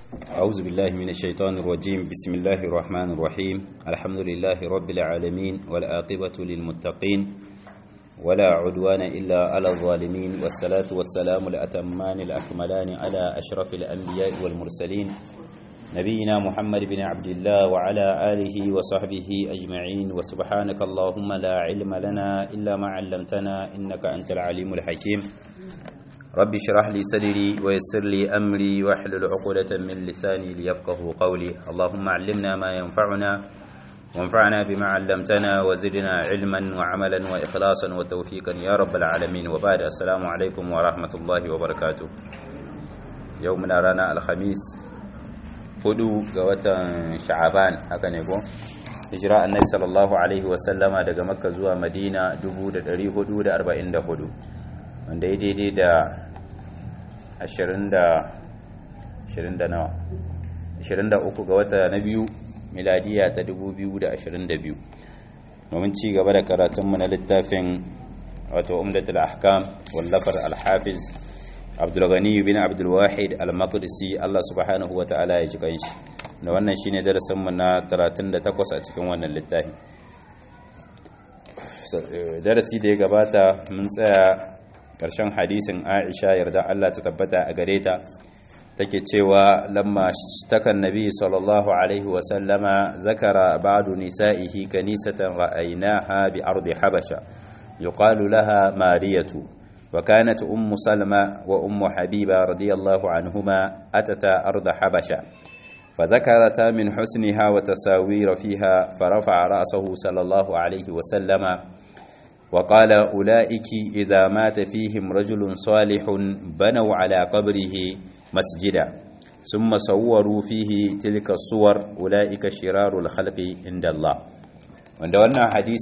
أعوذ بالله من الشيطان الرجيم بسم الله الرحمن الرحيم الحمد لله رب العالمين والآقبة للمتقين ولا عدوان إلا على الظالمين والصلاة والسلام الأتمان الأكملان على أشرف الأنبياء والمرسلين نبينا محمد بن عبد الله وعلى آله وصحبه أجمعين وسبحانك اللهم لا علم لنا إلا ما علمتنا إنك أنت العليم الحكيم رب اشرح لي صدري ويسر لي أمري واحلل عقدة من لساني ليفقه قولي اللهم علمنا ما ينفعنا وانفعنا بما علمتنا وزدنا علما وعملا وإخلاصا وتوفيقا يا رب العالمين وبعد السلام عليكم ورحمة الله وبركاته يومنا رانا الخميس hudu ga watan sha'aban haka ne ko hijira annabi sallallahu alaihi wasallama daga makka zuwa madina 1444 wanda ya daidai da 20 da 20 da nawa 23 ga wata na biyu miladiya ta 2022 domin ci gaba da karatunmu na littafin wato umdatul ahkam wallafar al-hafiz abdulghani bin abdulwahid al-maqdisi Allah subhanahu wa ta'ala ya ji kanshi da wannan shine darasin mu na 38 a cikin wannan littafi darasi da ya gabata mun tsaya ƙarshen hadisin Aisha yarda Allah ta tabbata a gare ta take cewa lamma takan nabi sallallahu alaihi wa sallama zakara ba'du nisa'ihi kanisatan ra'aynaha bi ardi habasha yuqalu laha mariyatu وكانت أم سلمة وأم حبيبة رضي الله عنهما أتتا أرض حبشة فذكرتا من حسنها وتساوير فيها فرفع رأسه صلى الله عليه وسلم وقال أولئك إذا مات فيهم رجل صالح بنوا على قبره مسجدا ثم صوروا فيه تلك الصور أولئك شرار الخلق عند الله وعندنا حديث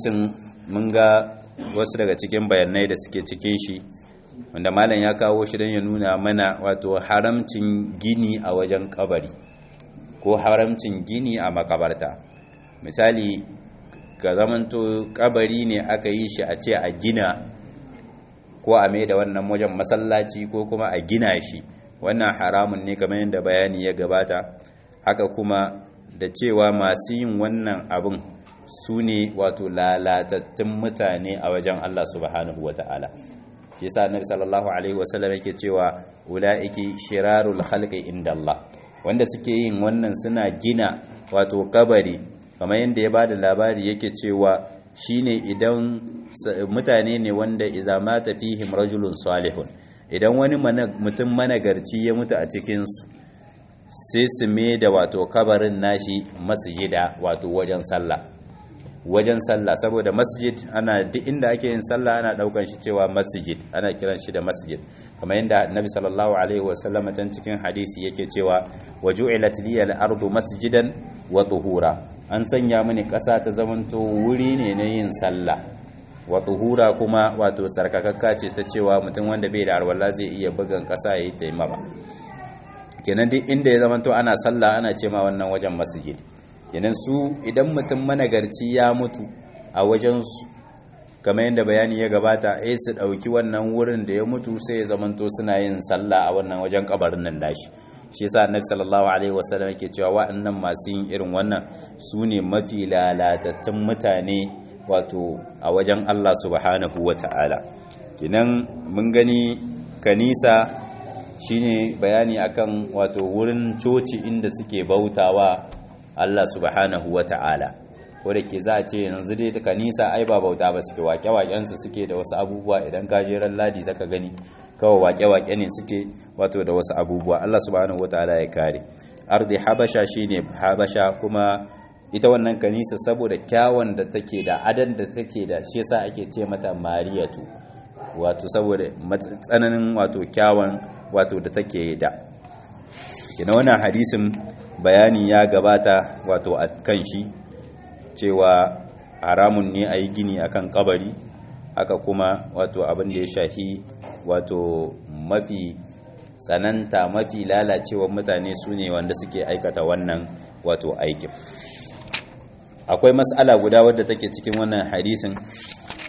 منغا wasu daga cikin bayanai da suke cikin shi wanda malam ya kawo shi don ya nuna mana wato haramcin gini a wajen kabari ko haramcin gini a makabarta misali ga zamanto kabari ne aka yi shi a ce a gina ko a mai da wannan wajen masallaci ko kuma a gina shi wannan haramun ne kamar yadda bayani ya gabata haka kuma da cewa masu yin wannan abin su ne wato lalatattun mutane a wajen Allah subhanahu wa ta'ala shi sa annabi sallallahu alaihi wasallam yake cewa ulaiki shirarul khalqi inda Allah wanda suke yin wannan suna gina wato kabari kamar yadda ya bada labari yake cewa shine idan mutane ne wanda idza mata fihim rajulun salihun idan wani mutum managarci ya mutu a cikin su sai su me da wato kabarin nashi masjida wato wajen sallah wajen sallah saboda masjid ana duk inda ake yin sallah ana daukan shi cewa masjid ana kiran shi da masjid kamar yadda annabi sallallahu alaihi wasallam can cikin hadisi yake cewa waju'ilat liyal ardu masjidan wa tuhura an sanya mini kasa ta zamanto wuri ne na yin sallah wa tuhura kuma wato sarkakakka ce ta cewa mutum wanda bai da arwala zai iya bugan kasa yayi taimama kenan duk inda ya zamanto ana sallah ana ce ma wannan wajen masjid kenan su idan mutum managarci ya mutu a wajensu kamar yadda bayani ya gabata eh su ɗauki wannan wurin da ya mutu sai ya zamanto suna yin sallah a wannan wajen kabarin nan dashi shi yasa annabi sallallahu alaihi wasallam yake cewa wa'annan masu yin irin wannan su ne mafi lalatattun mutane wato a wajen Allah subhanahu wata'ala kenan mun gani kanisa shine bayani akan wato wurin coci inda suke bautawa Allah subhanahu wa ta'ala ko da ke za a ce yanzu dai ta kanisa ai ba bauta ba suke waƙe-waƙensu suke da wasu abubuwa idan ka je ran ladi zaka gani kawai waƙe-waƙe ne suke wato da wasu abubuwa Allah subhanahu wa ta'ala ya kare ardi habasha shine habasha kuma ita wannan kanisa saboda kyawun da take da adan da take da shi yasa ake ce mata mariyatu wato saboda tsananin wato kyawun wato da take da kina wannan hadisin bayani ya gabata wato a kan shi cewa haramun ne a yi gini a kan kabari haka kuma wato abin da ya shahi wato mafi tsananta mafi lalacewa mutane su ne wanda suke aikata wannan wato aikin akwai mas'ala guda wadda take cikin wannan hadisin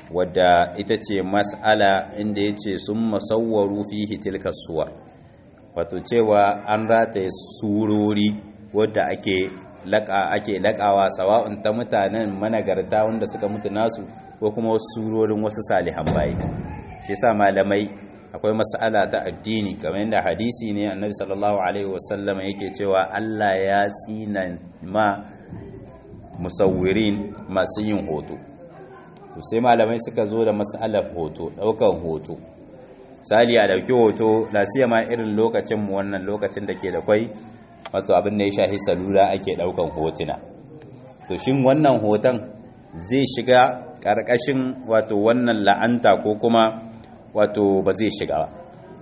wadda ita ce mas'ala inda ya ce sun masauwaru fihi tilka suwar wato cewa an rataye surori wadda ake laƙa ake laƙawa sawa'un ta mutanen managarta wanda suka mutu nasu ko kuma wasu surorin wasu salihan bayi shi yasa malamai akwai mas'ala ta addini kamar yadda hadisi ne annabi sallallahu alaihi wasallam yake cewa Allah ya tsina ma musawwirin masu yin hoto to sai malamai suka zo da mas'alar hoto daukan hoto sali a dauki hoto lasiya ma irin lokacin mu wannan lokacin da ke da kwai wato abin da ya shafi salula ake daukan hotuna to shin wannan hoton zai shiga karkashin wato wannan la'anta ko kuma wato ba zai shiga ba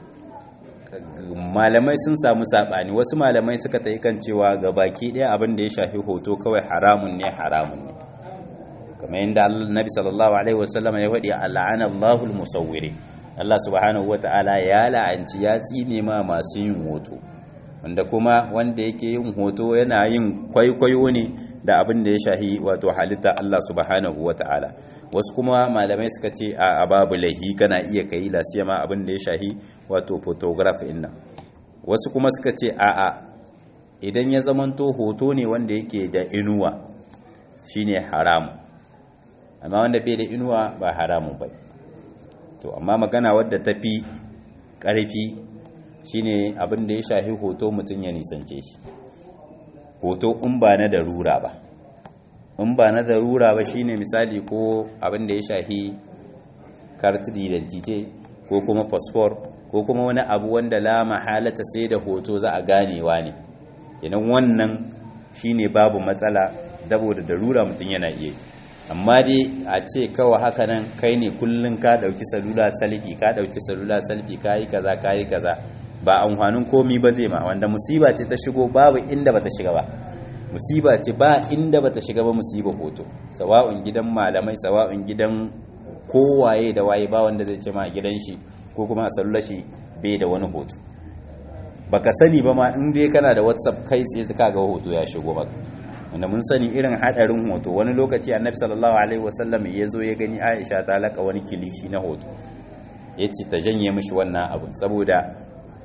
malamai sun samu sabani wasu malamai suka ta kan cewa ga baki ɗaya abin da ya shafi hoto kawai haramun ne haramun ne kamar yadda nabi sallallahu alaihi wasallam ya faɗi al'ana Allahul musawwiri Allah subhanahu wata'ala ya la'anci ya tsine ma masu yin hoto wanda kuma wanda yake yin hoto yana yin kwaikwayo ne da abin da ya shahi wato halitta Allah subhanahu wata'ala wasu kuma malamai suka ce a babu laihi kana iya kai lasiyama abin da ya shahi wato photograph inna wasu kuma suka ce a a idan ya zamanto hoto ne wanda yake da inuwa shine haramu amma wanda bai da inuwa ba haramun bai to amma magana wadda tafi karfi shine abin da ya shahi hoto mutum ya nisance shi hoto in ba na darura ba in ba na darura ba shine misali ko abin da ya shahi carte d'identité ko kuma passport ko kuma wani abu wanda la mahalata sai da hoto za a ganewa ne idan wannan shine babu matsala saboda darura mutum yana iya amma dai a ce kawai haka nan kai ne kullun ka dauki salula salfi ka dauki salula salfi kayi kaza kayi kaza ba amfanin komi ba zai ma wanda musiba ce ta shigo babu inda bata shiga ba musiba ce ba inda bata shiga ba musiba hoto sawa'un gidan malamai sawa'un gidan kowaye da waye ba wanda zai ce ma gidan shi ko kuma a sallar shi bai da wani hoto baka sani ba ma in dai kana da whatsapp kai tsaye ka ga hoto ya shigo maka wanda mun sani irin hadarin hoto wani lokaci annabi sallallahu alaihi wasallam ya zo ya gani aisha ta laka wani kilishi na hoto ya ce ta janye mishi wannan abin saboda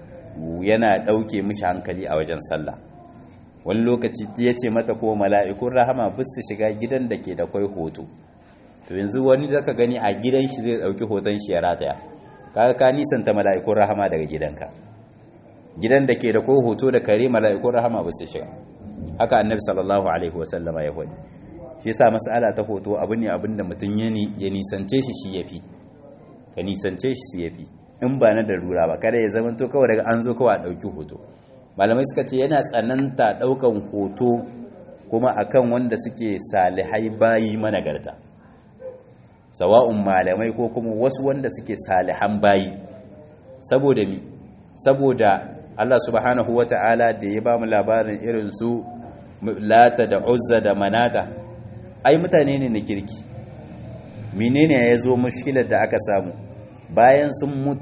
yana ɗauke mishi hankali a wajen sallah wani lokaci ya ce mata ko mala'ikun rahama bis su shiga gidan da ke da kwai hoto to yanzu wani da ka gani a gidan shi zai ɗauki hoton shi ya rataya kaga ka nisanta mala'ikun rahama daga gidanka gidan da ke da kwai hoto da kare mala'ikun rahama bis su shiga haka annabi sallallahu alaihi wasallama ya faɗi shi yasa mas'ala ta hoto abu ne abin da mutum ya nisance shi shi yafi ka nisance shi shi yafi in ba na darura ba kada ya zama to kawai daga an zo kawai a ɗauki hoto malamai suka ce yana tsananta ɗaukan hoto kuma akan wanda suke salihai bayi managarta sawa'un malamai ko kuma wasu wanda suke salihan bayi saboda mi saboda Allah subhanahu wata'ala da ya ba mu labarin irin su lata da uzza da manata ai mutane ne na kirki menene ya zo mushkilar da aka samu bayan sun mutu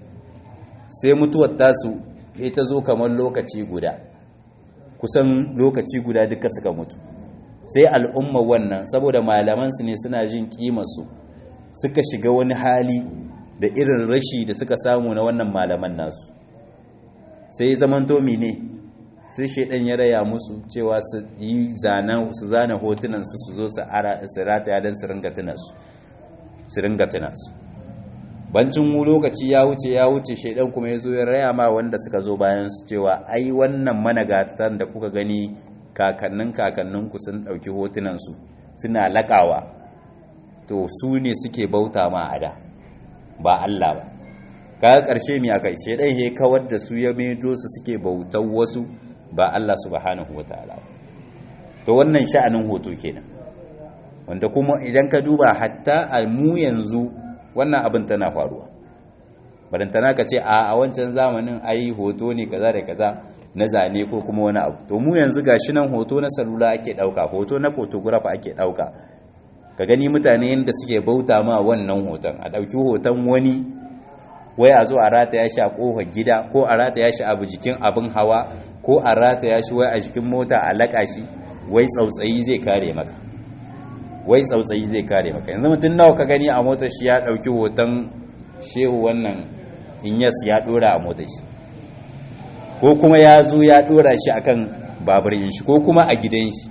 sai mutuwar tasu ya ta zo kamar lokaci guda kusan lokaci guda duka suka mutu sai al'umma wannan saboda malamansu ne suna jin kimarsu suka shiga wani hali da irin rashi da suka samu na wannan malaman nasu sai zamanto ne sai shaidan ya raya musu cewa su yi su zana hotunan su su zo su rataya don su ringa tunansu su ringa tunansu bancin mu lokaci ya wuce ya wuce shaidan kuma ya zo ya raya ma wanda suka zo bayan su cewa ai wannan managatan da kuka gani kakannin kakanninku sun ɗauki hotunansu suna laƙawa to su ne suke bauta ma a da ba Allah ba kaga ƙarshe mi aka shaidan ya kawar da su ya maido su suke bautar wasu ba Allah subhanahu wataala to wannan sha'anin hoto kenan wanda kuma idan ka duba hatta a mu yanzu wannan abin tana faruwa barantana ka ce a a wancan zamanin ai hoto ne kaza da kaza na zane ko kuma wani abu to mu yanzu gashi nan hoto na salula ake dauka hoto na photograph ake dauka ka gani mutane yadda suke bauta ma wannan hoton a dauki hoton wani wai a zo a rataya shi a kofar gida ko a rataya shi abu jikin abin hawa ko a rataya shi wai a jikin mota a laka shi wai tsautsayi zai kare maka wai tsautsayi zai kare maka yanzu mutum nawa ka gani a motar shi ya dauki hoton shehu wannan inyas ya dora a motar shi ko kuma ya zo ya dora shi akan baburin shi ko kuma a gidan shi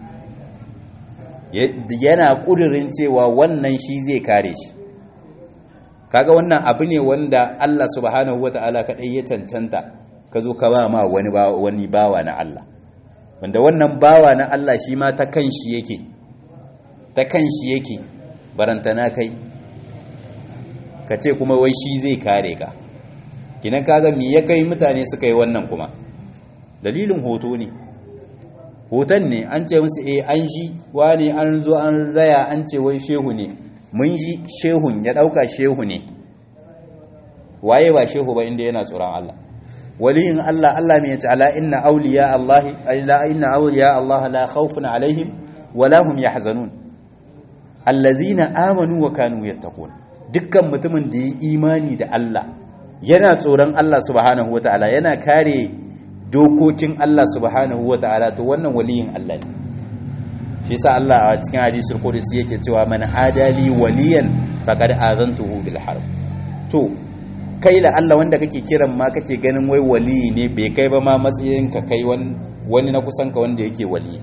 yana kudirin cewa wannan shi zai kare shi kaga wannan abu ne wanda Allah subhanahu wata'ala kadai ya cancanta ka zo ka ba ma wani wani bawa na Allah wanda wannan bawa na Allah shi ma ta kanshi yake ta kanshi yake barantana kai ka ce kuma wai shi zai kare ka kinan kaga me ya kai mutane suka yi wannan kuma dalilin hoto ne hoton ne an ce musu eh an shi wani an zo an raya an ce wai shehu ne mun ji shehun ya dauka shehu ne waye ba shehu ba inda yana tsoron Allah waliyin Allah Allah ne ya ce ala inna awliya Allah la inna awliya Allah la khawfun alaihim wala hum yahzanun allazina amanu wa kanu yattaqun dukkan mutumin da ya imani da Allah yana tsoron Allah subhanahu wataala yana kare dokokin Allah subhanahu wataala to wannan waliyin Allah ne shi yasa Allah a cikin hadisul qudsi yake cewa man adali waliyan faqad azantuhu bil harb to kai la Allah wanda kake kiran ma kake ganin wai wali ne bai kai ba ma matsayin ka kai wani na kusan ka wanda yake wali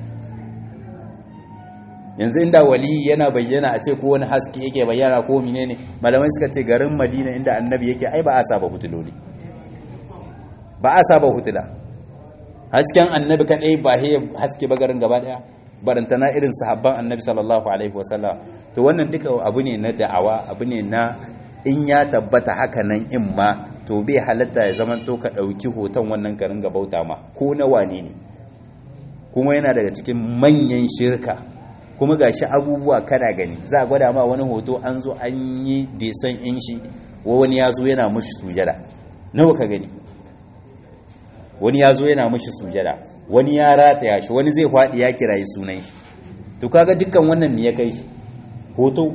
yanzu inda wali yana bayyana a ce ko wani haske yake bayyana ko menene malamai suka ce garin Madina inda annabi yake ai ba a saba hutuloli ba a saba hutula hasken annabi kadai ba he haske ba garin gaba daya barantana irin sahabban annabi sallallahu alaihi wasallam to wannan duka abu ne na da'awa abu ne na in ya tabbata haka nan in ma to bai halatta ya zama to ka ɗauki hoton wannan garin ga bauta ma ko na wane ne kuma yana daga cikin manyan shirka kuma ga shi abubuwa kana gani za a gwada ma wani hoto an zo an yi desan in shi wani ya zo yana mushi sujada nawa ka gani wani ya zo yana mushi sujada wani ya rataya shi wani zai faɗi ya kirayi sunan shi to kaga dukkan wannan me ya kai shi hoto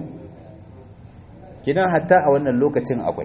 kidan hatta a wannan lokacin akwai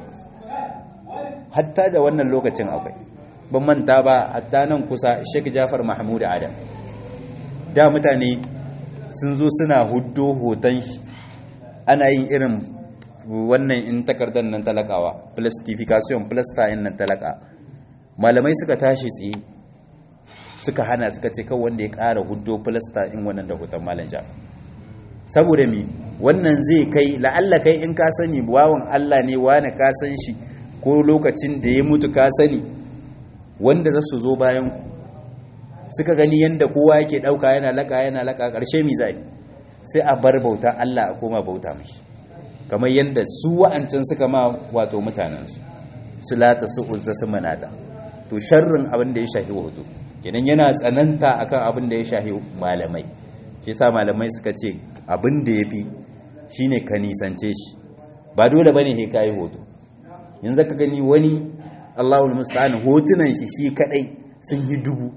hatta da wannan lokacin akwai ban manta ba hatta nan kusa Sheikh Jafar Mahmud Adam da mutane sun zo suna huddo hoton shi ana yin irin wannan in takardar nan talakawa plastification plasta in nan talaka malamai suka tashi tsaye suka hana suka ce kawai wanda ya ƙara huddo plasta in wannan da hoton malam Jafar saboda mi wannan zai kai la'alla kai in ka sani wawan Allah ne wani ka san shi ko lokacin da ya mutu ka sani wanda za su zo bayan suka gani yadda kowa yake ɗauka yana laka yana laka ƙarshe mi zai sai a bar bauta Allah a koma bauta mashi kamar yadda su wa'ancan suka ma wato mutanensu su lata su uzza su manata to sharrin abin da ya shahi wato kenan yana tsananta akan abin da ya shahi malamai shi sa malamai suka ce abin da ya fi shi ne ka nisance shi ba dole ba ne he kayi hoto yanzu ka gani wani allahul musta'an hotunan shi shi kadai sun yi dubu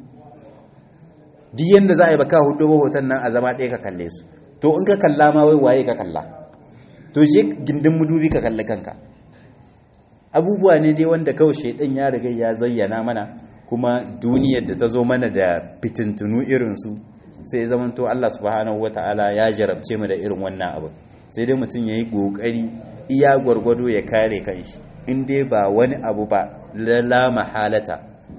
duk yadda za a yi baka hudu ba hoton nan a zama ɗaya ka kalle su to in ka kalla ma wai waye ka kalla to je gindin mudubi ka kalli kanka abubuwa ne dai wanda kawai shaidan ya riga ya zayyana mana kuma duniyar da ta zo mana da fitintunu irinsu sai zamanto Allah subhanahu wata'ala ya jarabce mu da irin wannan abu sai dai mutum yayi kokari iya gwargwado ya kare kanshi in dai ba wani abu ba la mahalata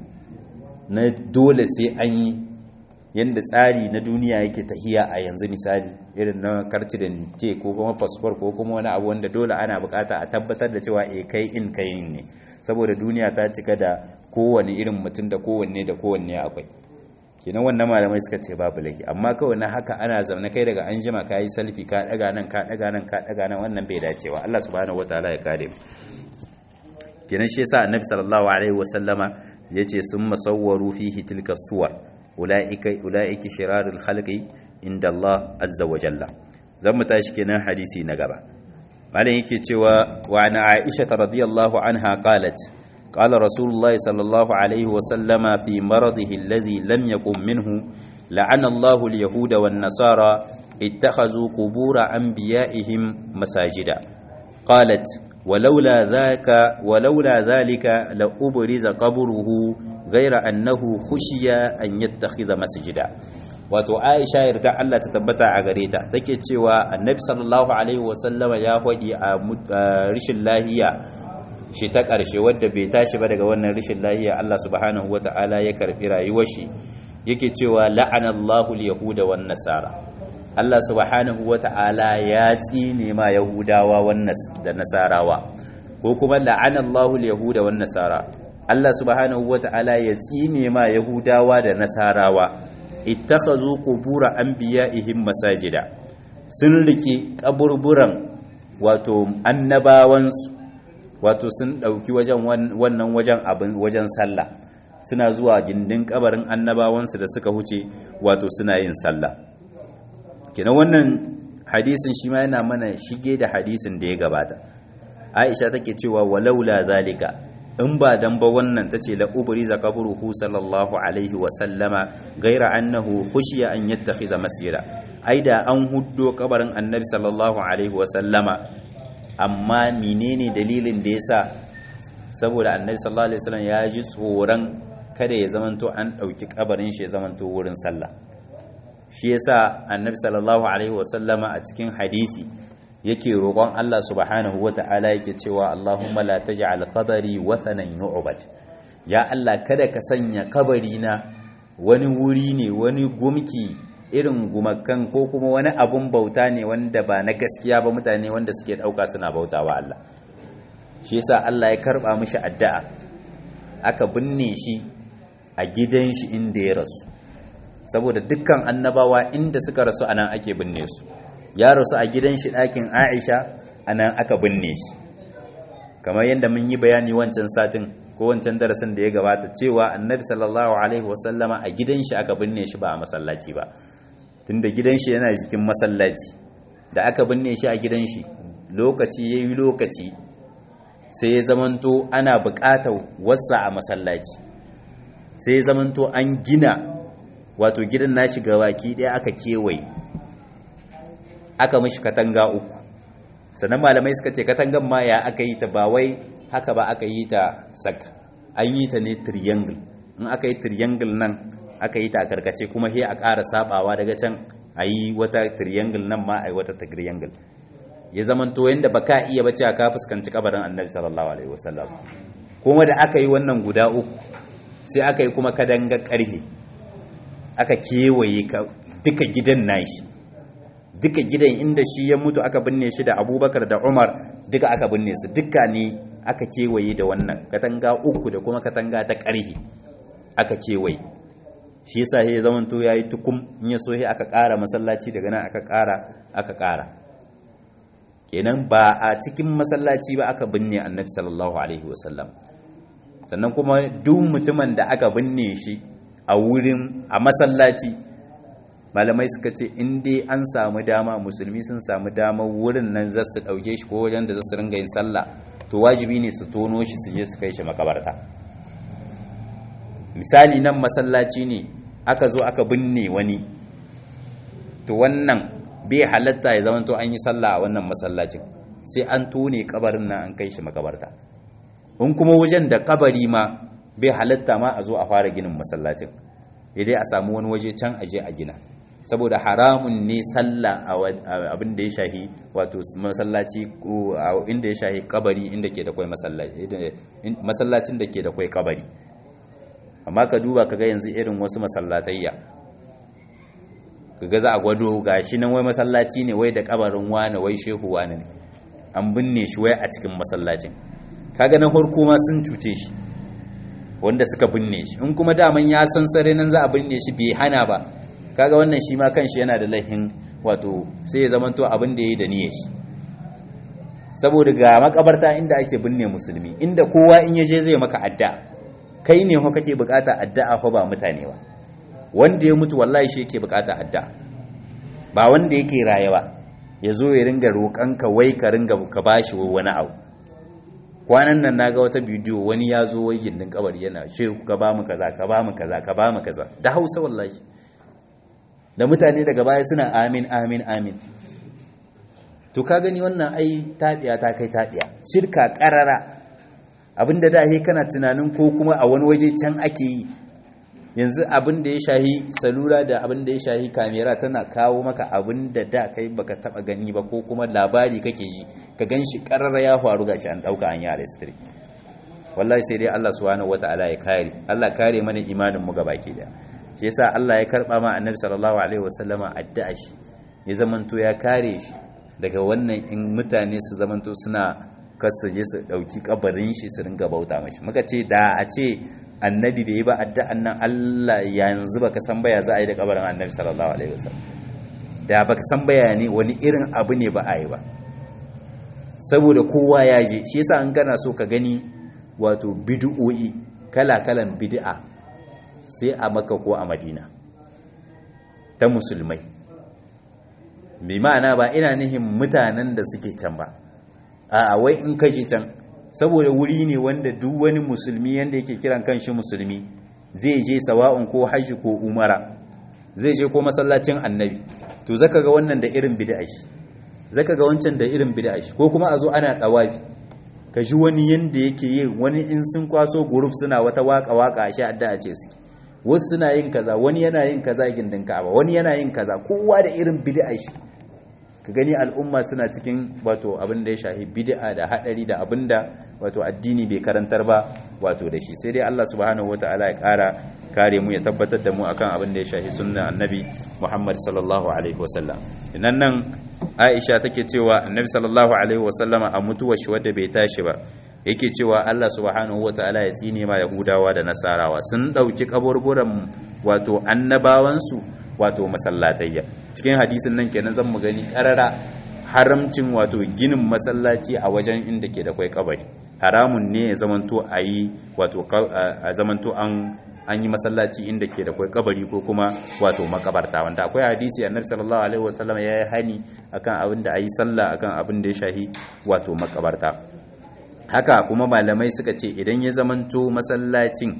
na dole sai an yi yanda tsari na duniya yake tahiya a yanzu misali irin na karti da te ko kuma passport ko kuma wani abu wanda dole ana bukata a tabbatar da cewa eh kai in kai ne saboda duniya ta cika da kowane irin mutum da kowanne da kowanne akwai kenan wannan malamai suka ce babu laifi amma kawai na haka ana zaune kai daga an jima ka yi salfi ka daga nan ka daga nan ka daga nan wannan bai dacewa Allah subhanahu wataala ya kare mu kenan shi yasa annabi sallallahu alaihi wasallama yace sun masawwaru fihi tilka suwar ulaika ulaika shirarul khalqi inda Allah azza wa jalla zan mu tashi kenan hadisi na gaba malam yake cewa wa ana aisha radiyallahu anha qalat قال رسول الله صلى الله عليه وسلم في مرضه الذي لم يقم منه لعن الله اليهود والنصارى اتخذوا قبور أنبيائهم مساجدا قالت ولولا ذاك ولولا ذلك لأبرز قبره غير أنه خشي أن يتخذ مسجدا wato Aisha yarda Allah ta tabbata a gare ta take cewa Annabi sallallahu alaihi wasallama ya hodi a rishin lahiya shi ta ƙarshe wadda bai tashi ba daga wannan rashin lahiya Allah subhanahu wata'ala ya karbi rayuwar shi yake cewa la'anallahu al-yahuda wan nasara Allah subhanahu wata'ala ya tsine ma yahudawa da nasarawa ko kuma la'anallahu al-yahuda wan nasara Allah subhanahu wata'ala ya tsine ma yahudawa da nasarawa ittakhazu qubura anbiya'ihim masajida sun rike kaburburan wato annabawansu wato sun dauki wajen wannan wajen abin wajen sallah suna zuwa gindin kabarin annabawansu da suka huce wato suna yin sallah kina wannan hadisin shi ma yana mana shige da hadisin da ya gabata Aisha take cewa walaula zalika in ba dan ba wannan tace la ubri za kabruhu sallallahu alaihi wa sallama gaira annahu khushiya an yattakhidha masjida aida an huddo kabarin annabi sallallahu alaihi wa sallama amma menene dalilin da yasa saboda annabi sallallahu alaihi wasallam ya ji tsoron kada ya zamanto an dauki kabarin shi ya zamanto wurin sallah shi yasa annabi sallallahu alaihi wasallama a cikin hadisi yake roƙon Allah subhanahu wata'ala yake cewa Allahumma la taj'al qabri wathanan yu'bad ya Allah kada ka sanya kabari na wani wuri ne wani gumki irin gumakan ko kuma wani abun bauta ne wanda ba na gaskiya ba mutane wanda suke dauka suna bautawa Allah shi yasa Allah ya karba mishi addu'a aka binne shi a gidan shi inda ya rasu saboda dukkan annabawa inda suka rasu anan ake binne su ya rasu a gidan shi ɗakin Aisha anan aka binne shi kamar yadda mun yi bayani wancan satin ko wancan darasin da ya gabata cewa annabi sallallahu alaihi wasallama a gidan shi aka binne shi ba a masallaci ba tunda gidan shi yana jikin masallaci da aka binne shi a gidan shi lokaci yayi lokaci sai ya zamanto ana buƙatar wasa a masallaci sai ya zamanto an gina wato gidan nashi baki ɗaya aka kewaye aka mishi katanga uku sannan malamai suka ce katangan ma ya aka yi ta ba wai haka ba aka yi ta sak an yi ta ne triangle in aka yi triangle nan aka yi ta a karkace kuma sai a ƙara sabawa daga can a yi wata triangle nan ma a yi wata triangle ya zaman to yanda ba ka iya bace ka fuskanci kabarin annabi sallallahu alaihi wasallam kuma da aka yi wannan guda uku sai aka yi kuma kadanga karhe aka kewaye duka gidan nashi duka gidan inda shi ya mutu aka binne shi da abubakar da umar duka aka binne su duka ne aka kewaye da wannan katanga uku da kuma katanga ta karhe aka kewaye shi yasa ya zaman to yayi tukum in ya so aka ƙara masallaci daga nan aka ƙara aka ƙara kenan ba a cikin masallaci ba aka binne annabi sallallahu alaihi wasallam sannan kuma duk mutumin da aka binne shi a wurin a masallaci malamai suka ce in dai an samu dama musulmi sun samu dama wurin nan za su ɗauke shi ko wajen da za su ringa yin sallah to wajibi ne su tono shi su je su kai shi makabarta misali nan masallaci ne aka zo aka binne wani to wannan bai halatta ya zama to an yi sallah a wannan masallacin sai an tone kabarin nan an kai shi makabarta in kuma wajen da kabari ma bai halatta ma a zo a fara ginin masallacin idai a samu wani waje can aje a gina saboda haramun ne sallah a abin da ya shahi wato masallaci ko inda ya shahi kabari inda ke da kwai masallaci masallacin da ke da kwai kabari amma ka duba kaga yanzu irin wasu masallatayya kaga za a gwado gashi nan wai masallaci ne wai da kabarin wani wai shehu wani ne an binne shi wai a cikin masallacin kaga na farko ma sun cuce shi wanda suka binne shi in kuma daman ya san sare nan za a binne shi bai hana ba kaga wannan shi ma kanshi yana da laifin wato sai ya zamanto abin da yayi da niyyar shi saboda ga makabarta inda ake binne musulmi inda kowa in yaje zai maka adda kai ne ho kake bukata addu'a ho ba mutane ba wanda ya mutu wallahi shi yake bukata addu'a ba wanda yake raye ba ya zo ya ringa roƙanka wai ka ringa ka bashi wani abu kwanan nan naga wata bidiyo wani ya zo wai gindin kabari yana ce ka ba mu kaza ka ba mu kaza ka ba mu kaza da Hausa wallahi da mutane daga baya suna amin amin amin to ka gani wannan ai taɗiya ta kai taɗiya shirka ƙarara abinda da he kana tunanin ko kuma a wani waje can ake yi yanzu abin da ya shahi salula da abin da ya shahi kamera tana kawo maka abin da da kai baka taba gani ba ko kuma labari kake ji ka gan shi ƙarara ya faru gashi an ɗauka an yi arestry wallahi sai dai Allah subhanahu wataala ya kare Allah kare mana imanin mu gabaki daya shi yasa Allah ya karba ma annabi sallallahu alaihi wasallama addu'a shi ya zamanto ya kare shi daga wannan in mutane su zamanto suna kasaje su dauki kabarin shi su ringa bauta mashi muka ce da a ce annabi bai yi ba addu'an nan Allah yanzu baka san baya za a yi da kabarin annabi sallallahu alaihi wasallam da baka san baya ne wani irin abu ne ba a yi ba saboda kowa ya je shi yasa an gana so ka gani wato bid'o'i kala-kalan bid'a sai a maka ko a madina ta musulmai bi ma'ana ba ina nihin mutanen da suke can ba a wai in kaje can saboda wuri ne wanda duk wani musulmi yanda yake kiran kanshi musulmi zai je sawa'un ko hajji ko umara zai je ko masallacin annabi to zaka ga wannan da irin bid'a shi zaka ga wancan da irin bid'a shi ko kuma a zo ana dawafi ka ji wani yanda yake yi wani in sun kwaso group suna wata waka waka a sha addu'a ce suke wasu suna yin kaza wani yana yin kaza gindin Ka'aba wani yana yin kaza kowa da irin bid'a shi ka gani al'umma suna cikin wato abin da ya shahi bid'a da hadari da abin da wato addini bai karantar ba wato da shi sai dai Allah subhanahu wataala ya kara kare mu ya tabbatar da mu akan abin da ya shahi sunna annabi Muhammad sallallahu alaihi wasallam nan nan Aisha take cewa annabi sallallahu alaihi wasallama a mutuwar shi wadda bai tashi ba yake cewa Allah subhanahu wataala ya tsine ma Yahudawa da Nasarawa sun dauki kaburburan wato annabawansu wato masallatayya cikin hadisin nan kenan zan mu gani karara haramcin wato ginin masallaci a wajen inda ke da kwai kabari haramun ne ya zamanto a yi wato a zamanto an an yi masallaci inda ke da kwai kabari ko kuma wato makabarta wanda akwai hadisi annabi sallallahu alaihi wasallam ya yi hani akan abin da ayi sallah akan abin da ya shahi wato makabarta haka kuma malamai suka ce idan ya zamanto masallacin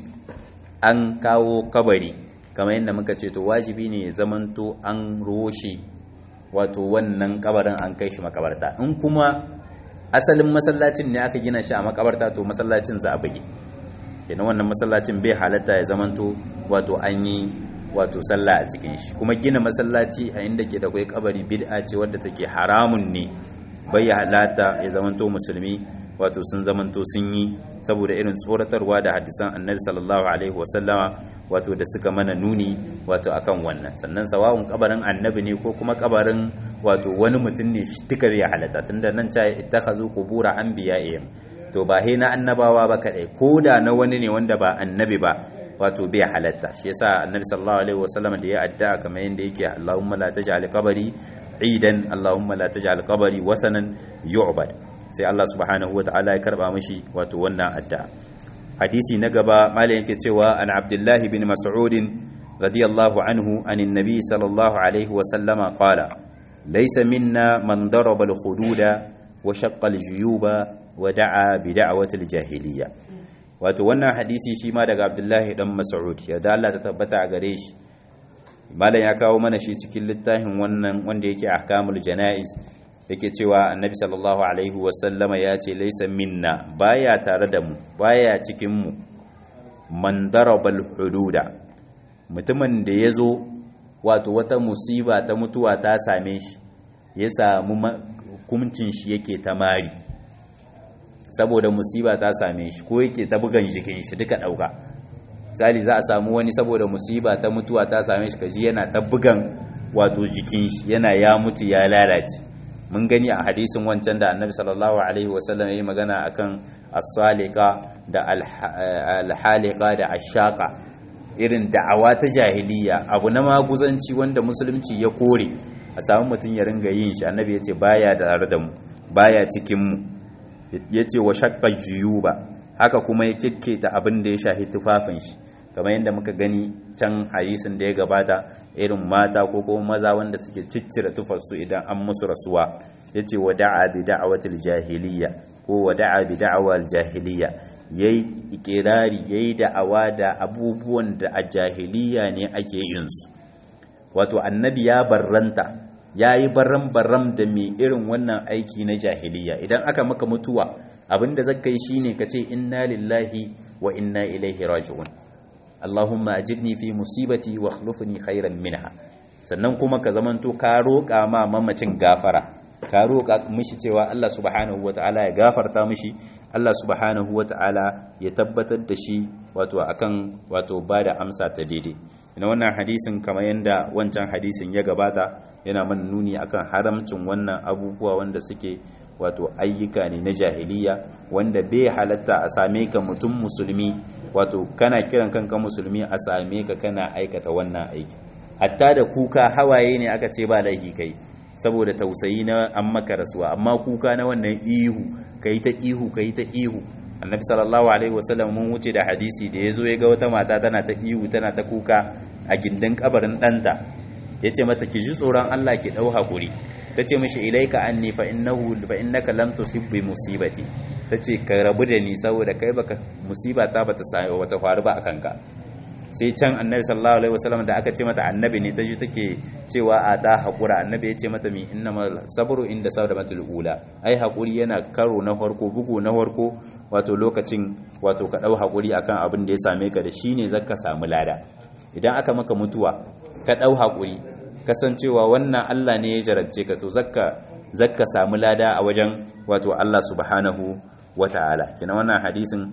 an kawo kabari kamar yadda muka ce to wajibi ne ya zamanto an roshe wato wannan kabarin an kai shi makabarta in kuma asalin masallacin ne aka gina shi a makabarta to masallacin za a buge kenan wannan masallacin bai halatta ya zamanto wato an yi wato sallah a cikin shi kuma gina masallaci a inda ke da kai kabari bid'a ce wadda take haramun ne bai halatta ya zamanto musulmi wato sun zamanto sun yi saboda irin tsoratarwa da hadisan annabi sallallahu alaihi wasallama wato da suka mana nuni wato akan wannan sannan sawa'un kabarin annabi ne ko kuma kabarin wato wani mutum ne tikar ya halatta tunda nan ta ittakhazu qubura anbiya'ihim to ba he na annabawa ba kadai ko da na wani ne wanda ba annabi ba wato bai halatta shi yasa annabi sallallahu alaihi wasallama da ya addu'a kamar yanda yake Allahumma la taj'al qabri idan Allahumma la taj'al qabri wasanan yu'bad sai Allah subhanahu wa ta'ala ya karba mashi wato wannan addu'a hadisi na gaba malai yake cewa an abdullahi bin mas'ud radiyallahu anhu anin nabi sallallahu alaihi wa sallama qala laysa minna man daraba al-hududa wa shaqqa al-juyuba wa da'a bi da'wati al-jahiliyya wato wannan hadisi shi ma daga abdullahi dan mas'ud ya da Allah ta tabbata a gare shi malam ya kawo mana shi cikin littafin wannan wanda yake ahkamul janaiz yake cewa annabi sallallahu alaihi wasallama ya ce laisa minna baya tare da mu baya cikin mu man darabal hududa mutumin da ya zo wato wata musiba ta mutuwa ta same shi ya samu hukuncin shi yake ta mari saboda musiba ta same shi ko yake ta bugan jikin shi duka dauka misali za a samu wani saboda musiba ta mutuwa ta same shi kaji yana ta bugan wato jikin shi yana ya mutu ya lalace mun gani a hadisin wancan da annabi sallallahu alaihi wasallam ya yi magana akan as-salika da al-halika da ashaka irin da'awa ta jahiliya abu na maguzanci wanda musulunci ya kore a samu mutum ya ringa yin shi annabi ya ce baya da tare da mu baya cikin mu ya ce wa shakka juyuba haka kuma ya kikketa abin da ya shahi tufafin shi kamar yadda muka gani can hadisin da ya gabata irin mata ko kuma maza wanda suke ciccire tufarsu idan an musu rasuwa yace wada'a bi da'watil jahiliya ko wada'a bi da'wal jahiliya yayi ikirari yayi da'awa da abubuwan da a jahiliya ne ake yin su wato annabi ya barranta yayi barram barram da mai irin wannan aiki na jahiliya idan aka maka mutuwa abinda zaka yi shine kace inna lillahi wa inna ilaihi raji'un Allahumma ajirni fi musibati wa akhlifni khairan minha sannan kuma ka zamanto ka roƙa ma mamacin gafara ka roƙa mishi cewa Allah subhanahu wata'ala ya gafarta mishi Allah subhanahu wata'ala ya tabbatar da shi wato akan wato bada amsa ta daidai ina wannan hadisin kamar yadda wancan hadisin ya gabata yana mana nuni akan haramcin wannan abubuwa wanda suke wato ayyuka ne na jahiliya wanda bai halatta a same ka mutum musulmi wato kana kiran kanka musulmi a same ka kana aikata wannan aiki hatta da kuka hawaye ne aka ce ba laifi kai saboda tausayi na an maka rasuwa amma kuka na wannan ihu kai ta ihu kai ta ihu annabi sallallahu alaihi wasallam mun wuce da hadisi da yazo ya ga wata mata tana ta ihu tana ta kuka a gindin kabarin danta yace mata ki ji tsoron Allah ki dau hakuri tace mishi ilaika anni fa innahu fa innaka lam tusib bi musibati tace ka rabu da ni saboda kai baka musiba ta bata sai wata faru ba akan ka sai can annabi sallallahu alaihi wasallam da aka ce mata annabi ne ta ji take cewa a ta hakura annabi ya ce mata mi innamal sabru inda sabramatul ula ai hakuri yana karo na farko bugu na farko wato lokacin wato ka dau hakuri akan abin da ya same ka da shine zaka samu lada idan aka maka mutuwa ka dau hakuri kasancewa wannan Allah ne ya jarabce ka to zakka zakka samu lada a wajen wato Allah subhanahu wata'ala kina wannan hadisin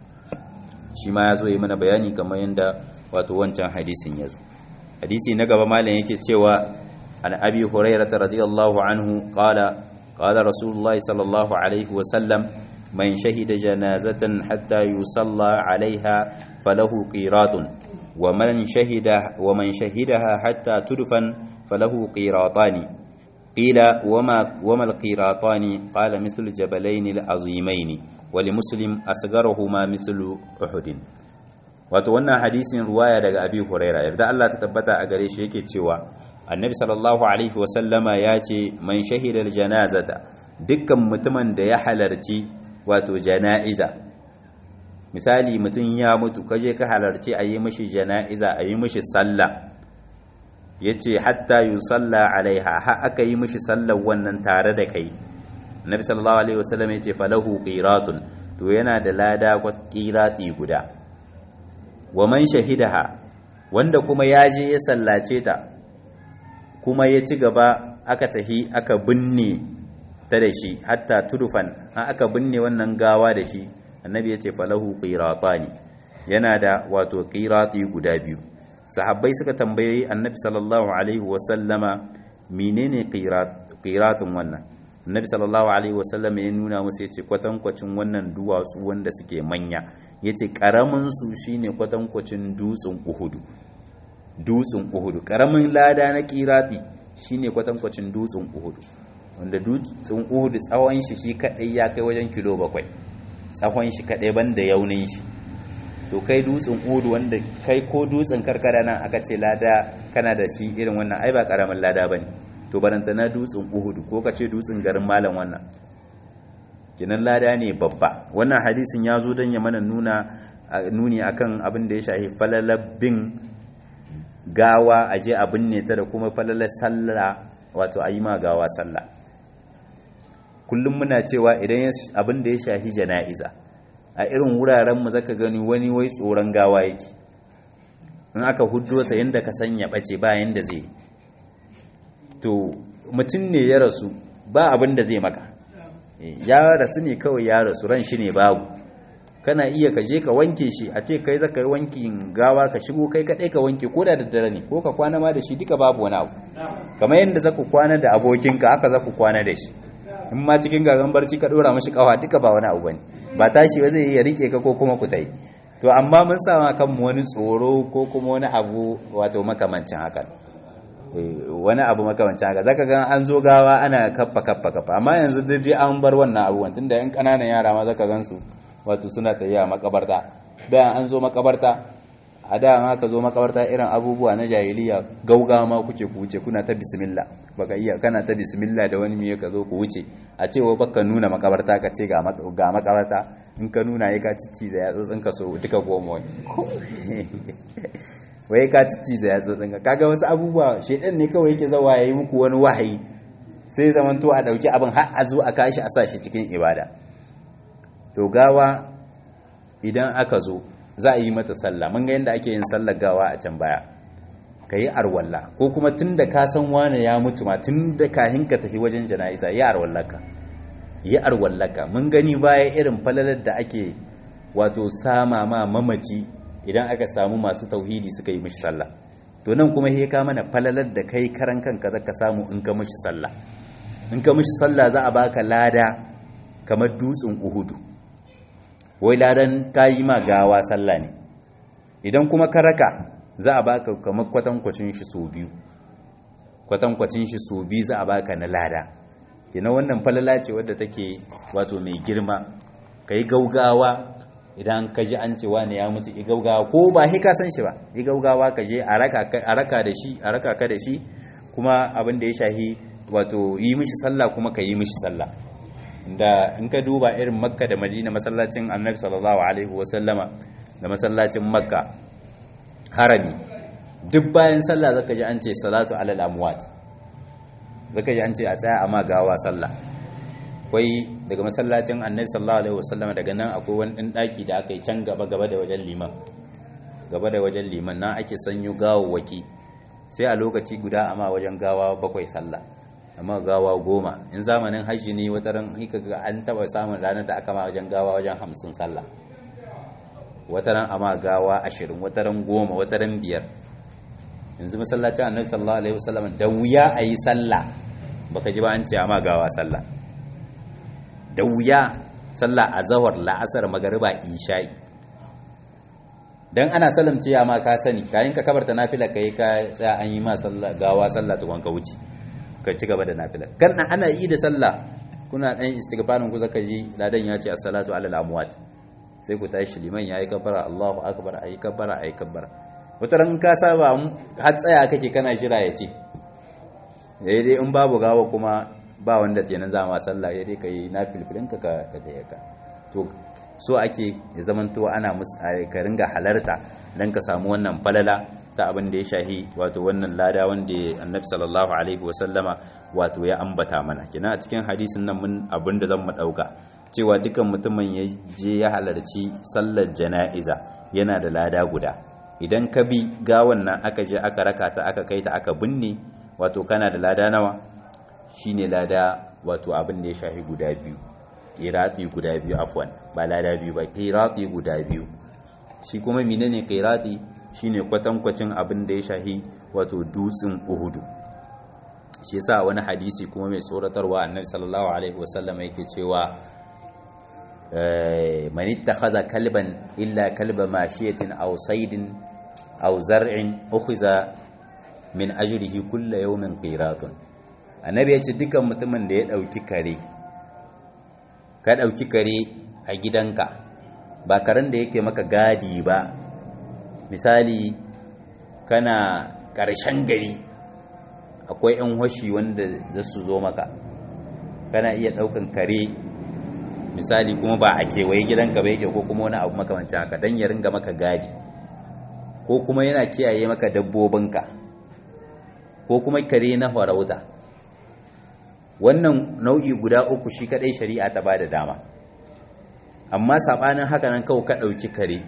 shi ma ya zo yi mana bayani kamar yadda wato wancan hadisin ya zo hadisi na gaba malam yake cewa an abi hurairata radiyallahu anhu qala qala rasulullahi sallallahu alaihi wa sallam man shahida janazatan hatta yusalla alaiha falahu qiratun wa man shahida wa man shahidaha hatta tudfan falahu qiratani qila wama wama alqiratani qala mislu jabalaini alazimaini wali muslim asgaruhuma mislu uhudin wato wannan hadisin ruwaya daga abi huraira yarda Allah ta tabbata a gare shi yake cewa annabi sallallahu alaihi wasallama ya ce man shahida janazata dukkan mutumin da ya halarci wato jana'iza misali mutum ya mutu kaje ka halarci a yi mishi jana'iza a yi mishi sallah yace hatta yusalla alaiha ha aka yi mishi sallar wannan tare da kai Nabi sallallahu alaihi wasallam yace falahu qiratun to yana da lada qirati guda wa man shahidaha wanda kuma ya je ya sallace ta kuma ya ci gaba aka tahi aka binne ta da shi hatta tudufan aka binne wannan gawa da shi annabi yace falahu qiratani yana da wato qirati guda biyu sahabbai suka tambayi annabi sallallahu alaihi wasallama menene qirat qiratun wannan annabi sallallahu alaihi wasallam ya nuna musu yace kwatankwacin wannan duwatsu wanda suke manya yace karamin su shine kwatankwacin dutsen uhudu dutsen uhudu karamin lada na kirati shine kwatankwacin dutsen uhudu wanda dutsen uhudu tsawon shi shi kadai ya kai wajen kilo bakwai tsawon shi kadai banda yaunin shi to kai dutsen uhudu wanda kai ko dutsen karkara nan aka ce lada kana da shi irin wannan ai ba karamin lada bane to baranta na dutsen uhudu ko ka ce dutsen garin malam wannan kinan lada ne babba wannan hadisin ya zo don ya mana nuna nuni akan abin da ya shahi falalabin gawa a je abin ne ta da kuma falalar sallah wato a yi ma gawa sallah kullum muna cewa idan abin da ya shahi jana'iza a irin wuraren mu zaka gani wani wai tsoron gawa yake in aka huddo ta yanda ka sanya bace ba yanda zai to mutum ne ya rasu ba abin da zai maka ya rasu ne kawai ya rasu ran shi ne babu kana iya ka je ka wanke shi a ce kai zaka yi wankin gawa ka shigo kai kadai ka wanke ko da daddare ne ko ka kwana ma da shi duka babu wani abu kamar yadda zaku kwana da abokinka haka zaku kwana da shi in ma cikin gagan barci ka dora mashi kawa duka ba wani abu bane ba tashi ba zai iya rike ka ko kuma ku tai to amma mun sa ma kanmu wani tsoro ko kuma wani abu wato makamancin haka wani abu makamancin haka zaka ga an zo gawa ana kaffa kaffa kaffa amma yanzu dai an bar wannan abu tunda yan kananan yara ma zaka gansu wato suna tafiya makabarta da an zo makabarta a da an aka zo makabarta irin abubuwa na jahiliya gauga ma kuke ku wuce kuna ta bismillah baka iya kana ta bismillah da wani miye ka zo ku wuce a cewa baka nuna makabarta ka ce ga makabarta in ka nuna ya ka cici da yatsotsin ka so duka goma wani wai ka cici da yatsotsin ka kaga wasu abubuwa shedan ne kawai yake zawa yayi muku wani wahayi sai zaman to a dauki abin har a zo a kashi a sa shi cikin ibada to gawa idan aka zo za a yi mata sallah mun ga yadda ake yin sallar gawa a can baya ka yi arwalla ko kuma tun da ka san wane ya mutu ma tun da kahin ka tafi wajen jana'iza yi arwallaka yi arwallaka mun gani baya irin falalar da ake wato sama ma mamaci idan aka samu masu tauhidi suka yi mishi sallah to nan kuma he ka mana falalar da kai karan kanka zaka samu in ka mishi sallah in ka mishi sallah za a baka lada kamar dutsen uhudu wai ladan kayi ma gawa sallah ne idan kuma ka raka za a baka kamar kwatankwacin shi so biyu kwatankwacin shi so biyu za a baka na lada kina wannan falala ce wadda take wato mai girma kai gaugawa idan ka ji an cewa ne ya mutu i gaugawa ko ba hi ka san shi ba i gaugawa ka je a raka da shi a raka ka da shi kuma abin da ya shahi wato yi mishi sallah kuma ka yi mishi sallah da in ka duba irin makka da madina masallacin annabi sallallahu alaihi wasallama da masallacin makka harami duk bayan sallah zaka ji an ce salatu alal amwat zaka ji an ce a tsaya amma gawa sallah akwai daga masallacin annabi sallallahu alaihi wasallama daga nan akwai wani ɗan ɗaki da aka yi can gaba gaba da wajen liman gaba da wajen liman nan ake sanyo gawawwaki sai a lokaci guda amma wajen gawa bakwai sallah amma gawa goma in zamanin hajji ne wata ran hika ga an taba samun ranar da aka ma wajen gawa wajen hamsin sallah wata ran amma gawa ashirin wata ran goma wata ran biyar yanzu masallacin annabi sallallahu alaihi wasallam da wuya a yi sallah baka ji ba an ce amma gawa sallah da wuya sallah a zawar la'asar magariba isha'i dan ana salamce ya ma ka sani kayan ka kabarta nafila kai ka tsaya an yi ma sallah gawa sallah tukun ka wuce ka ci gaba da nafila kan ana yi da sallah kuna dan istighfarin ku zaka ji ladan ya ce as-salatu alal amwat sai ku tashi liman yayi kabbara Allahu akbar ayi kabbara ayi kabbara wata ran ka saba har tsaya kake kana jira ya ce dai dai in babu gawa kuma ba wanda kenan za ma sallah ya dai kai nafilfilin ka ka ka to so ake ya zamanto ana ka ringa halarta dan ka samu wannan falala ta abin da ya shahi wato wannan lada wanda annabi sallallahu alaihi wasallama wato ya ambata mana kina a cikin hadisin nan mun abin da zan mu dauka cewa dukan mutumin ya je ya halarci sallar jana'iza yana da lada guda idan ka bi gawan nan aka je aka raka ta aka kai ta aka binne wato kana da lada nawa shine lada wato abin da ya shahi guda biyu qirati guda biyu afwan ba lada biyu ba qirati guda biyu shi kuma menene qirati shine kwatankwacin abin da ya shahi wato dutsen uhudu shi yasa wani hadisi kuma mai tsoratarwa annabi sallallahu alaihi wasallam yake cewa man ittakhadha kalban illa kalba mashiyatin aw saydin aw zar'in ukhiza min ajrihi kullu yawmin qiratun annabi yace dukan mutumin da ya dauki kare ka dauki kare a gidanka ba karen da yake maka gadi ba misali kana ƙarshen gari akwai 'yan washi wanda za su zo maka kana iya ɗaukan kare misali kuma ba a kewaye gidanka ba yake ko kuma wani abu makamancin haka don ya ringa maka gadi ko kuma yana kiyaye maka dabbobinka ko kuma kare na farauta wannan nau'i guda uku shi kadai shari'a ta ba da dama amma saɓanin haka nan kawai ka ɗauki kare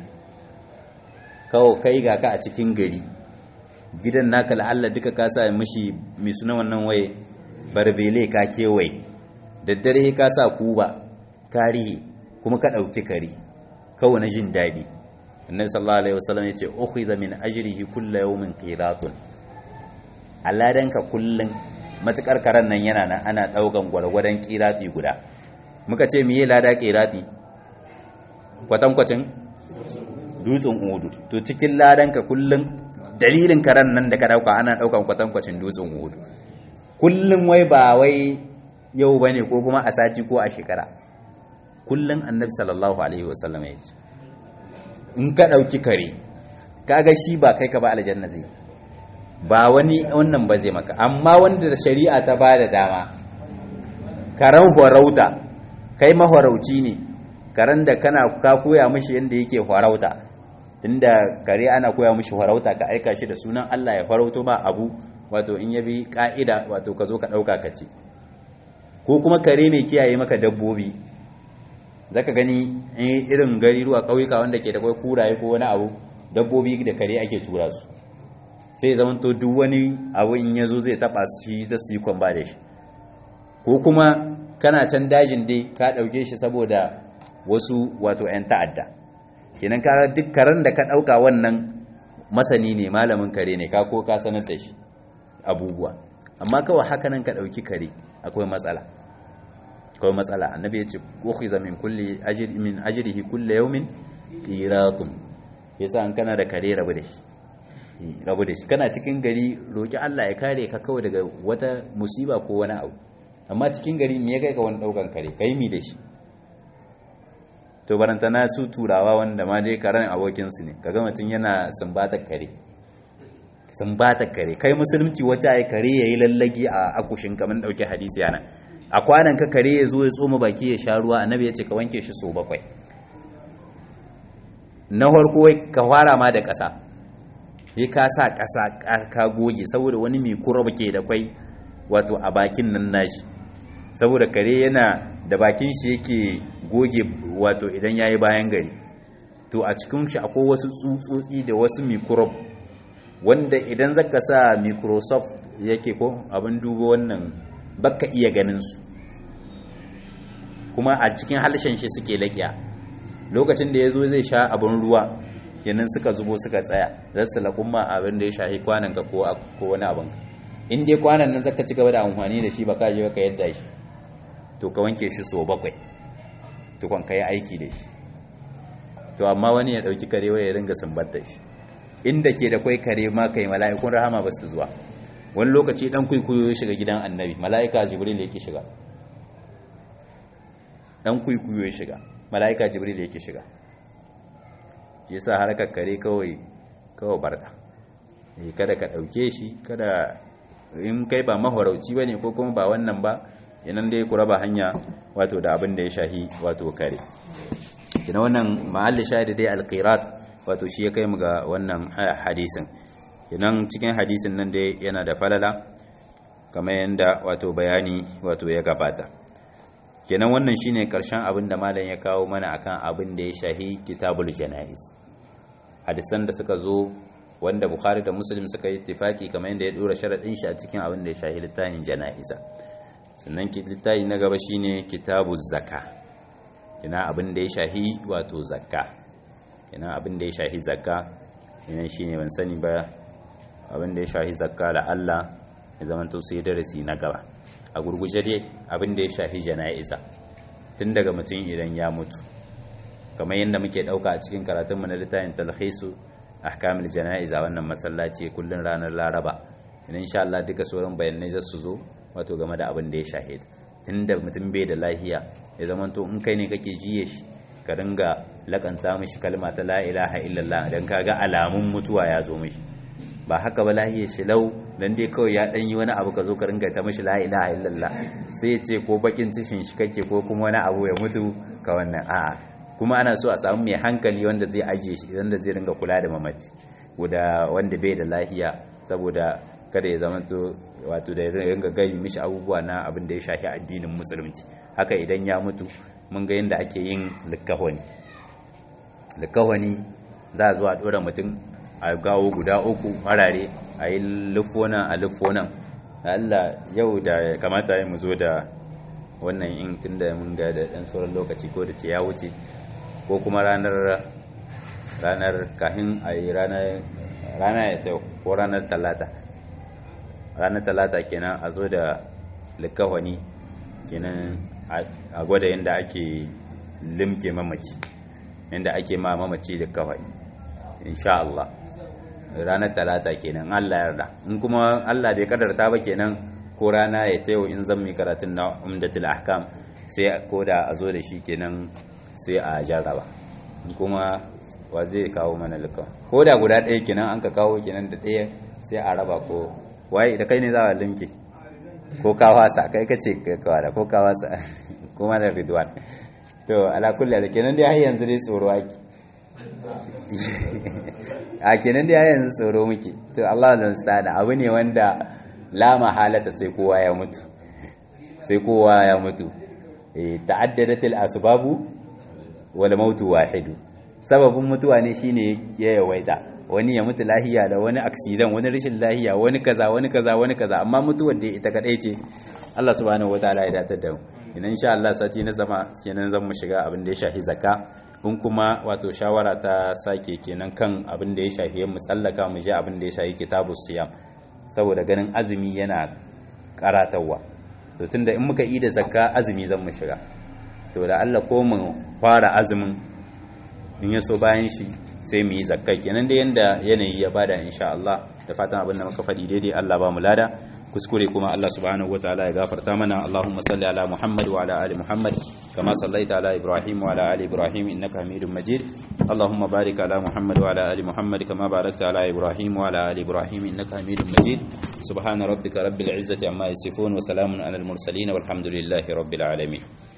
kawai kai ga ka a cikin gari gidan naka la'alla duka ka sa mishi mai suna wannan waye barbele ka kewaye daddare ka sa kuba karihe kuma ka ɗauki kare kawai na jin daɗi annabi sallallahu alaihi wasallam yace ukhiza min ajrihi kullu yawmin qiratun aladanka kullun matukar karan nan yana nan ana daukan gwargwadon qirati guda muka ce miye lada qirati kwatankwacin dutsen udu to cikin ladanka kullun dalilin karan nan da ka dauka ana daukan kwatankwacin dutsen udu kullun wai ba wai yau bane ko kuma a sati ko a shekara kullun annabi sallallahu alaihi wasallam ya ce in ka dauki kare kaga shi ba kai ka ba aljanna zai ba wani wannan ba zai maka amma wanda da shari'a ta ba da dama karan horauta kai mahorauci ne karen da kana ka koya mishi yadda yake horauta tunda kare ana koya mishi horauta ka aika shi da sunan Allah ya horauto ba abu wato in yabi ka'ida wato ka zo ka dauka ka ce ko kuma kare mai kiyaye maka dabbobi zaka gani irin gari ruwa kauyuka wanda ke da kai kuraye ko wani abu dabbobi da kare ake tura su sai zaman to duk wani abu in yazo zai taba shi zai su yi kwamba da shi ko kuma kana can dajin dai ka dauke shi saboda wasu wato 'yan ta'adda kenan ka duk karen da ka dauka wannan masani ne malamin kare ne ka ko ka sanar da shi abubuwa amma kawai haka nan ka dauki kare akwai matsala akwai matsala annabi ya ce ukhiza min kulli ajri min ajrihi kulli yawmin qiratun yasa an kana da kare rabu da shi rabu da shi kana cikin gari roki Allah ya kare ka kawai daga wata musiba ko wani abu amma cikin gari me ya kai ka wani daukan kare kai mi da shi to barantana su turawa wanda ma dai karen abokinsu ne kaga mutum yana sumbatar kare sumbatar kare kai musulunci wata ya kare ya yi lallagi a akushin kamar dauke hadisi yana a kwanan ka kare ya zo ya tsoma baki ya sha ruwa annabi ya ce ka wanke shi so bakwai na farko ka fara ma da ƙasa ya ka sa ƙasa ka goge saboda wani mai kurab ke da kwai wato a bakin nan nashi saboda kare yana da bakin shi yake goge wato idan yayi bayan gari to a cikin shi akwai wasu tsutsotsi da wasu microbe wanda idan zaka sa microsoft yake ko abin dubo wannan baka iya ganin su kuma a cikin halshen shi suke laƙiya lokacin da ya zo zai sha abin ruwa yanin suka zubo suka tsaya za su laƙumma abin da ya shahi kwanan ka ko wani abin in dai kwanan nan zaka ci gaba da amfani da shi baka je ka yadda shi to ka wanke shi so bakwai tukon ka yi aiki da shi to amma wani ya ɗauki kare wai ya ringa sumbatta shi inda ke da kwai kare ma kai mala'ikun rahama ba su zuwa wani lokaci dan kuikuyo ya shiga gidan annabi mala'ika jibril yake shiga dan kuikuyo ya shiga mala'ika jibril yake shiga shi yasa harkar kare kawai kawai barta eh kada ka ɗauke shi kada in kai ba mahorauci bane ko kuma ba wannan ba yanan dai ku raba hanya wato da abin da ya shahi wato kare kina wannan ma'alli shahidi dai alqirat wato shi ya kai mu ga wannan hadisin kinan cikin hadisin nan dai yana da falala kamar yanda wato bayani wato ya gabata kenan wannan shine karshen abin da malam ya kawo mana akan abin da ya shahi kitabul janaiz hadisan da suka zo wanda bukhari da muslim suka yi ittifaki kamar yanda ya dora sharadin shi a cikin abin da ya shahi littafin janaiza sannan littafi na gaba shine kitabu zakka ina abin da ya shahi wato zakka ina abin da ya shahi zakka ina shine ban sani ba abin da ya shahi zakka da Allah ya zama to sai darasi na gaba a gurguje dai abin da ya shahi jana'iza tun daga mutum idan ya mutu kamar yadda muke dauka a cikin karatun mu na littafin talhisu ahkamul jana'iza wannan masallaci kullun ranar laraba ina insha Allah duka sauran bayanai za su zo wato game da abin da ya shahid tunda mutum bai da lahiya ya zamanto in kai ne kake jiye shi ka ringa lakanta mishi kalma ta la ilaha illallah dan kaga alamun mutuwa ya zo mishi ba haka ba lahiyar shi lau dan dai kawai ya dan yi wani abu ka zo ka ringa ta mishi la ilaha illallah sai ya ce ko bakin cishin shi kake ko kuma wani abu ya mutu ka wannan a'a kuma ana so a samu mai hankali wanda zai ajiye shi wanda zai ringa kula da mamaci guda wanda bai da lahiya saboda kada ya zama to wato da ringa gai mishi abubuwa na abin da ya shafi addinin musulunci haka idan ya mutu mun ga yadda ake yin likahoni likahoni za a zuwa dora mutum a gawo guda uku harare a yi lufonan a lufonan Allah yau da kamata ya mu zo da wannan in tun da mun ga da ɗan sauran lokaci ko da ce ya wuce ko kuma ranar ranar kahin a yi rana ya ta ko ranar talata ranar talata kenan a zo da likawani kenan a gwada yadda ake limke mamaci yadda ake ma mamaci likawani insha Allah ranar talata kenan Allah yarda in kuma Allah bai kadarta ba kenan ko rana ya tayo in zan mi karatun na umdatul ahkam sai ko da a zo da shi kenan sai a jarraba kuma wa zai kawo mana likawa ko da guda ɗaya kenan an ka kawo kenan da ɗaya sai a raba ko waye da kai ne za a limke ko ka wasa kai ka ce ka kawara ko ka wasa kuma da ridwan to ala kulli da kenan dai har yanzu dai tsoro ake a kenan dai har yanzu tsoro muke to Allah da mustada abu ne wanda la mahalata sai kowa ya mutu sai kowa ya mutu eh ta'addadat al asbabu wal mautu wahidu sababin mutuwa ne shine ya yawaita wani ya mutu lahiya da wani aksidan wani rashin lahiya wani kaza wani kaza wani kaza amma mutuwar da ita kadai ce Allah subhanahu wataala ya datar da mu idan insha Allah sati na zama kenan zan mu shiga abin da ya shafi zakka kun kuma wato shawara ta sake kenan kan abin da ya shafi mu tsallaka mu je abin da ya shafi kitabus siyam saboda ganin azumi yana karatawa to tunda in muka yi da zakka azumi zan mu shiga to da Allah ko mu fara azumin in ya so bayan shi sai mu yi zakka kenan da yanda yanayi ya bada insha Allah da fatan abin da muka faɗi daidai Allah ba mu lada kuskure kuma Allah subhanahu wataala ya gafarta mana Allahumma salli ala Muhammad wa ala ali Muhammad kama sallaita ala Ibrahim wa ala ali Ibrahim innaka Hamidum Majid Allahumma barik ala Muhammad wa ala ali Muhammad kama barakta ala Ibrahim wa ala ali Ibrahim innaka Hamidum Majid subhana rabbika rabbil izzati amma yasifun wa salamun ala al mursalin walhamdulillahi rabbil alamin